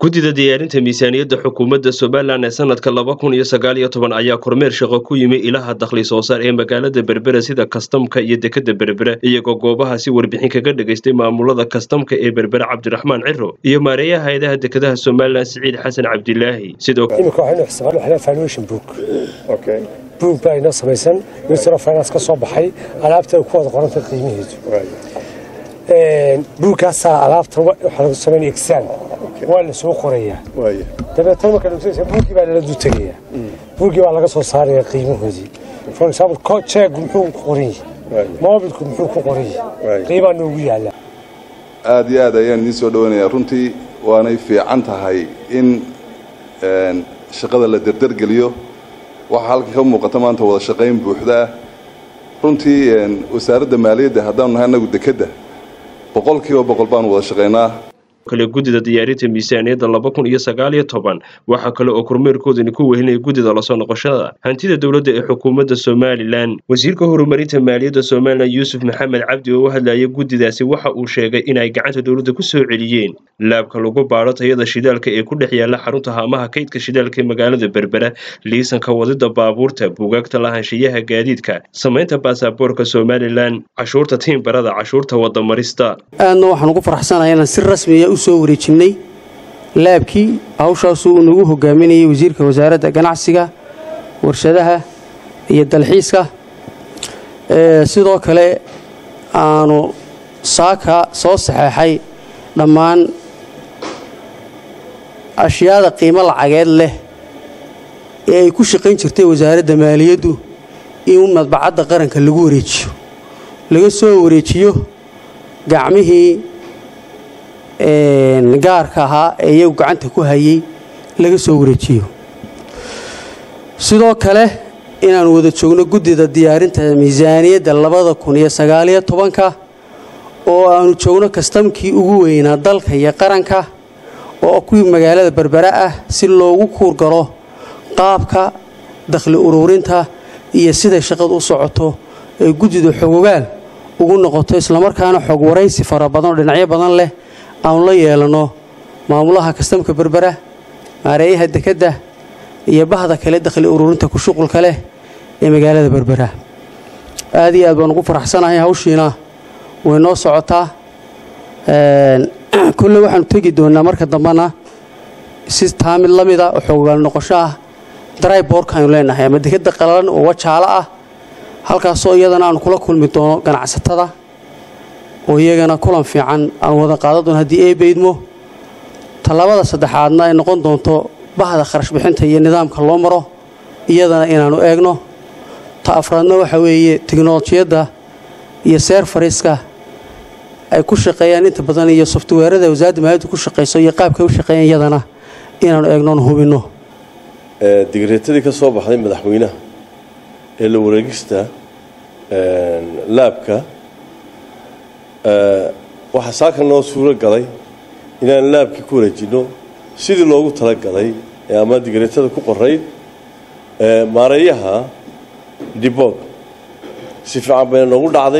guddida diyaarinta miisaaniyadda xukuumadda somalilan ee sanadka laba kun iyo sagaal iyo toban ayaa kormeer shaqo ku yimi ilaha dakhli soo saar ee magaalada berbera sida kastamka iyo dekadda berbera iyagoo goobahaasi warbixin kaga dhagaystay maamulada kastamka ee berbera cabdiraxmaan ciro iyo maareeyaha hay-adaha dekadaha somalilan siciid xasan cabdilaahi sidoo imika waxaynu xisaabnaa valuation book book baa inoo samaysan minister of finance ka soo baxay alaabta ku wada qoranta qiimihiisu buugkaasaa alaabta waxaa lagu samaynaya exam waa la soo qorayaa dabeetana marka dhugsanaysa buuggii baa lala dutagayaa buuggii baa laga soo saaraya qiimahoodii for example jeegu muxuu ku qoran yahay mobilku muxuu ku qoran yahay qiimaa noogu yaalla aada iyo aad ayaan idiin soo dhawaynayaa runtii waanay fiican tahay in shaqada la derdergeliyo waxaa halkan ka muuqata maanta wada shaqayn buuxdaa runtii wasaaradda maaliyadda haddaanu nahay annagu dekedda boqol kiiba boqol baanu wada shaqaynaa kale guddida diyaarinta miisaaniyadda laba kun iyo sagaal iyo toban waxaa kale oo kormeerkoodani ku wehelinaya guddida lasoo noqoshada hantida dowladda ee xukuumadda somalilan wasiirka horumarinta maaliyadda somalilan yuusuf maxamed cabdi oo u hadlaya guddidaasi waxa uu sheegay inay gacanta dowladda ku soo celiyeen laabka lagu baadho tayada shidaalka ee ku dhex yaalla xarunta haamaha kaydka shidaalka ee magaalada berbera liisanka wadida baabuurta buugaagta lahaanshiyaha gaadiidka samaynta baasaboorka somalilan cashuurta tiimbarada cashuurta wadamarista aadna waxaan ugu faraxsanahay inaan si rasmiya u soo wareejinnay laabkii hawshaasuu uu nagu hogaaminayay wasiirka wasaaradda ganacsiga warshadaha iyo dalxiiska sidoo kale aanu saaka soo saxeexay dhammaan ashyaada qiimo lacageed leh ee ay ku shaqayn jirtay wasaaradda maaliyaddu in madbacadda qaranka lagu wareejiyo laga soo wareejiyo gacmihii gaarka ahaa ee iyagu gacanta ku hayay laga soo wareejiyo sidoo kale inaanu wada joogno guddida diyaarinta miisaaniyadda labada kun iyo sagaaliyo tobanka oo aanu joogno kastamkii ugu weynaa dalka iyo qaranka oo kuwii magaalada berbera ah si loogu kuurgalo qaabka dakhli uruurinta iyo siday shaqadu u socoto ee guddida xogogaal ugu noqoto islamarkaana xog waraysi fara badan oo dhinacyo badan leh aanu la yeelanno maamulaha kastamka berbera maareeyaha dekedda iyo bahda kale dakhli uruurinta ku shuqulka leh ee magaalada berbera aad iyo aad baan ugu faraxsanahay hawshiina way noo socotaa kolley waxaanu tegi doonnaa marka dambena si taamid la mida oo xoogaal noqosho ah drybork aynu leenahay ama dekedda qalalan oo wajaalo ah halkaasoo iyadana aanu kula kulmi doono ganacsatada oo iyagana kulan fiican aanu wada qaadan doono haddii ee beydmo tallaabada saddexaadna ay noqon doonto bahda kharash bixinta iyo nidaamka loo maro iyadana inaannu eegno ta afraadna waxa weeye teknolojiyadda iyo seerfariska ay ku shaqeeyaan inta badan iyo softweerada wasaaradda maaliyadda ku shaqayso iyo qaabkay u shaqeeyaan iyadana inaannu eegnoon hubinno digreetadii ka soo baxday madaxweynaha ee la wareegista laabka waxaa saaka noo suuro galay inaan laabkii ku wareejinno sidii loogu talagalay ee ama digreetada ku qorayd maareeyaha dibog si fiican bayna noogu dhacday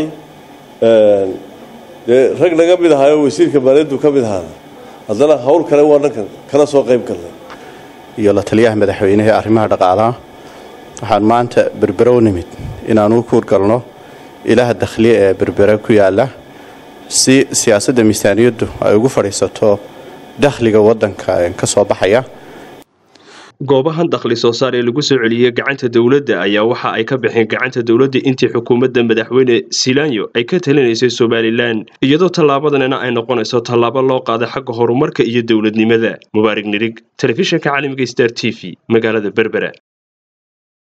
dee rag naga mid ahaayoo wasiirka maaliyaddu ka mid ahaada haddana hawl kale waa dhankan kala soo qayb galnay iyo la taliyaha madaxweyneha ee arrimaha dhaqaalaha waxaan maanta berbera u nimid inaan u kuurgalno ilaha dakhliye ee berbera ku yaala si siyaasadda miisaaniyaddu ay ugu fadhiisato dakhliga waddanka ka soo baxaya goobahan dakhli soo saar ee lagu soo celiyey gacanta dowladda ayaa waxa ay ka baxeen gacanta dowladda intii xukuumadda madaxweyne silanyo ay ka talinaysay somalilan iyadoo tallaabadanina ay noqonayso tallaabo loo qaaday xagga horumarka iyo dowladnimada mubaarig nirig telefishinka caalamiga star t v magaalada berbera